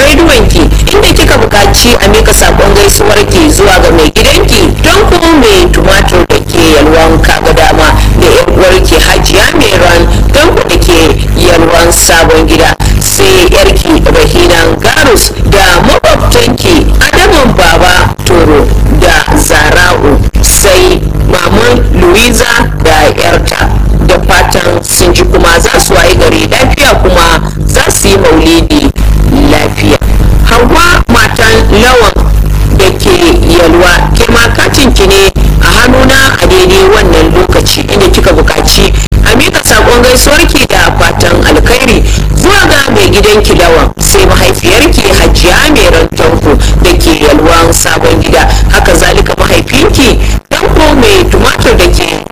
rediyonki inda kika buƙaci a mika sakon gaisuwarki zuwa ga mai gidanki don kuma mai tumatur da ke yalwan kaga dama da yan uwarki hajiya meran don ku da ke yalwan sabon gida sai yarki rahinan garus da makwabtanki adamun baba toro da zara'u sai maman louisa da yarta da fatan sun ji kuma za su waye gari lafiya kuma za su yi maulidi lafiya hawa matan lawan da ke yalwa ke ma katinki ne a hannuna a daidai wannan lokaci inda kika buƙaci a mika saƙon gaisuwarki da fatan alkhairi zuwa ga mai gidanki lawan sai mahaifiyarki hajiya mai